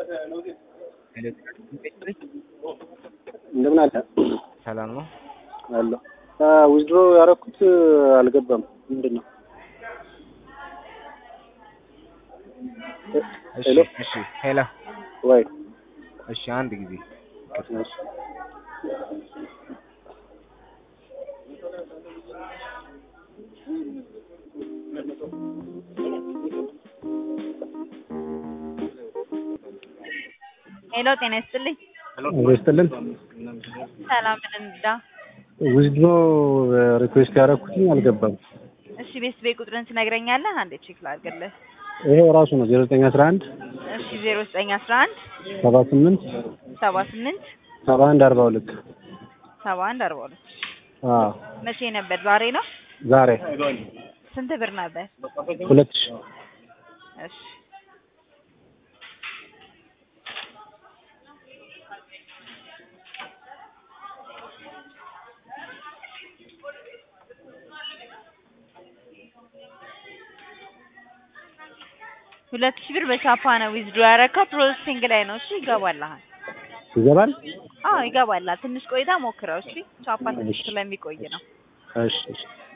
እንደምን አለ ሰላም ነው አለሁ። ዊዝድሮ ያደረኩት አልገባም። ምንድን ነው? እሺ ሄሎ እሺ ሄሎ ወይ እሺ አንድ ጊዜ እሺ። ሄሎ ጤና ይስጥልኝ። ሄሎ ይስጥልን። ሰላም እንዳ ዊዝድሮ ሪኩዌስት ያደረኩትኝ አልገባም። እሺ ቤት ቤት ቁጥርን ትነግረኛለህ? አንዴ ቼክ ላድርግልህ። ይሄው ራሱ ነው ዜሮ ዘጠኝ አስራ አንድ እሺ ዜሮ ዘጠኝ አስራ አንድ ሰባ ስምንት ሰባ ስምንት ሰባ አንድ አርባ ሁለት ሰባ አንድ አርባ ሁለት አዎ መቼ ነበር? ዛሬ ነው። ዛሬ ስንት ብር ነበር? ሁለት ሺህ እሺ ሁለት ሺህ ብር በቻፓ ነው ዊዝድሮ ያደረከው። ፕሮሰሲንግ ላይ ነው። እሺ ይገባልሃል። ይገባል። አዎ ይገባልሃል። ትንሽ ቆይታ ሞክረው። እሺ ቻፓ ትንሽ ስለሚቆይ ነው። እሺ እሺ